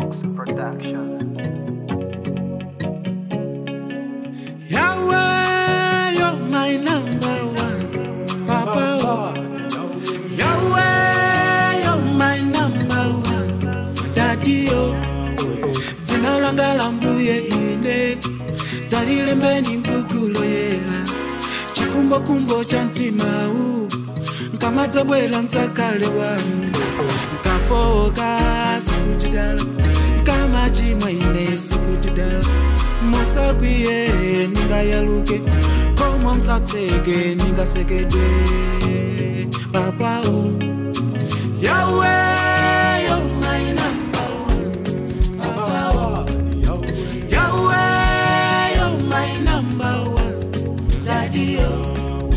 Mix Production. Yahweh, you're my number one. Papa, oh. Yahweh, you're my number one. Daddy, oh. Dzina langa la mbuye ine dzalilembeni mbukulo yela chikumbokumbo cha mtima u nkamadzabwera mdzakale wanu nkafoka sikutidala nkamachimwa ine sikutidala musakwiye ningayaluke komwe msatseke ningasekedwe papao Yahweh, you're my number one. Papa, oh. Yahweh, you're my number one. Daddy, oh.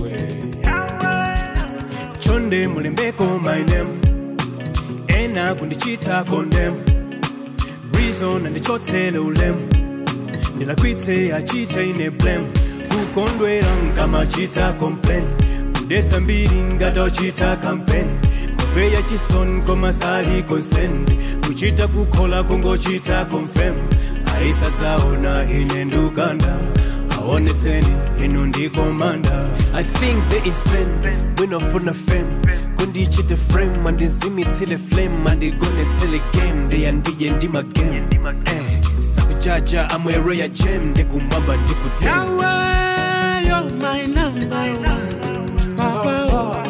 chonde mulembeko my name ena kundichita condemn reason andichotsele ulemu ndilakwitse achita ine blame kukondwera nkamachita complain kudetsa mbiri ngatochita campaign kupeya chison komasali consent kuchita kukhola kungochita confirm aisadzaona ine ndukanda aonetseni inu ndikomanda i think there is sin winofuna fame kundichite frame andizimitsile flame andigonetsele game ndeyandije ndimagame eh, sakujaja amwere ya jem ndikumwamba ndikute Yahweh, you're my number one. Papa, oh.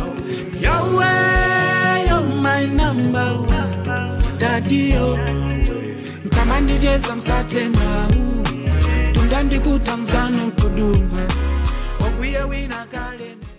Yahweh, you're my number one. Daddy, oh. Kama ndicheza msatema u tunda ndikutanzanu kuduma wakwiye wina kalene